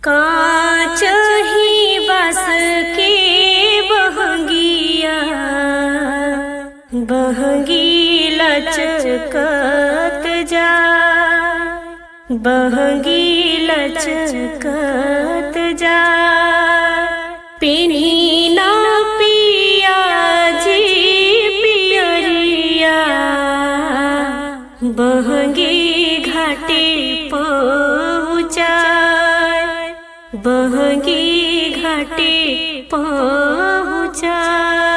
कांच ही बस के बहंगिया बहंगी लचकत जा बहंगी लचकत जा पिनी ना पिया जी पियरिया बहंगी घाटे पहुँचाय बहंगी घाटे पहुँचाय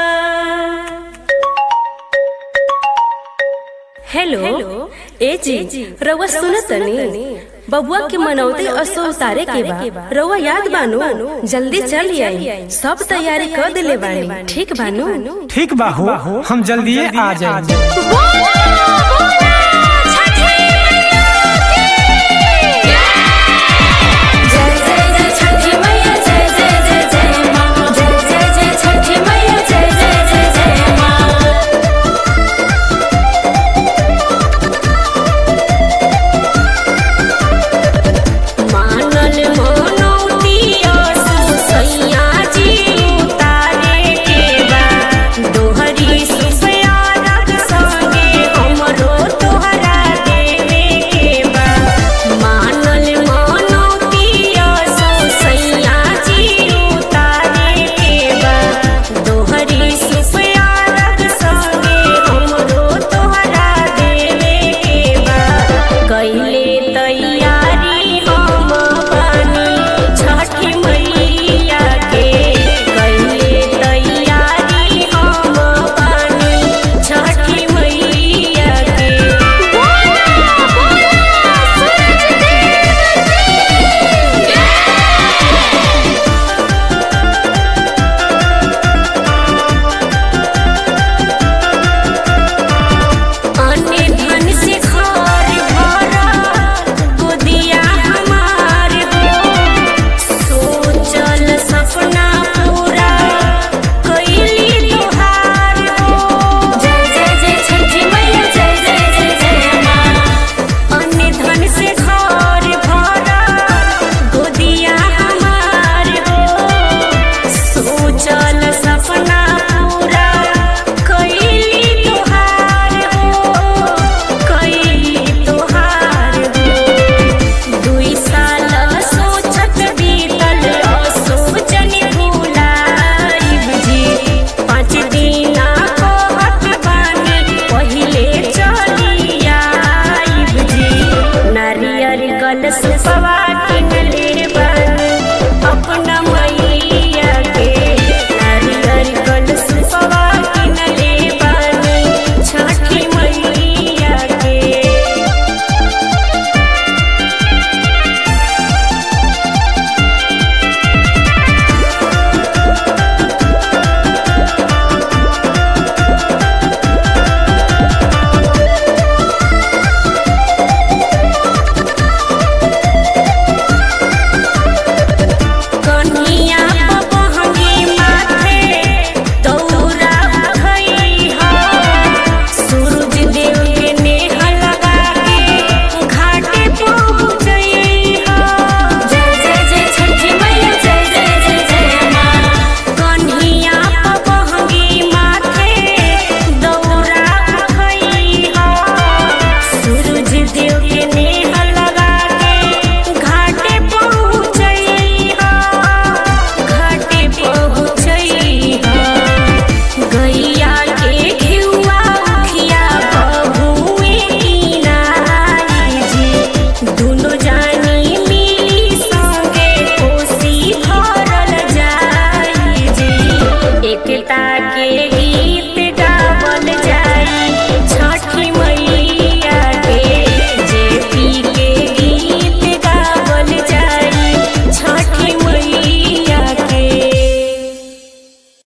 हेलो ए जी रउआ सुनतनी बबुआ के मनौती असो उतारे के बा रउआ याद बानू जल्दी चल आई सब तैयारी कर दिले बानी ठीक बानू ठीक बा हो हम जल्दी आ जाएंगे बोला